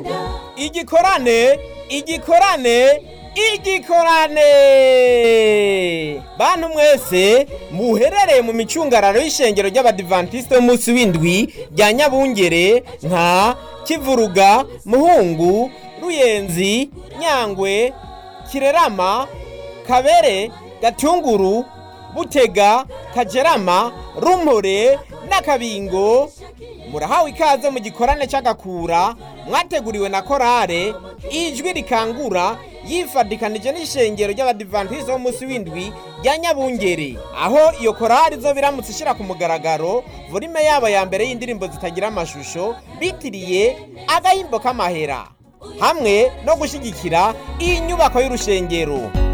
igikorane igikorane igikorane bantu mwese muherereye mu micungararo y'ishengero ry'abadivantisite b'umunsi w'indwi rya nyabungere nka kivuruga muhungu ruyenzi nyangwe kirerama kabere gatunguru butega kajerama rumpore n'akabingo murahawe ikaze mu gikorane cy'agakura mwateguriwe na korale ijwi rikangura yifadikanije n'ishengero ry'abadivantisite b'umunsi w'indwi rya nyabungere aho iyo korali zo biramutse ishyira ku mugaragaro volume yabo ya mbere y'indirimbo zitagira amashusho bitiriye agahimbo k'amahera hamwe no gushyigikira iyi nyubako y'urushengero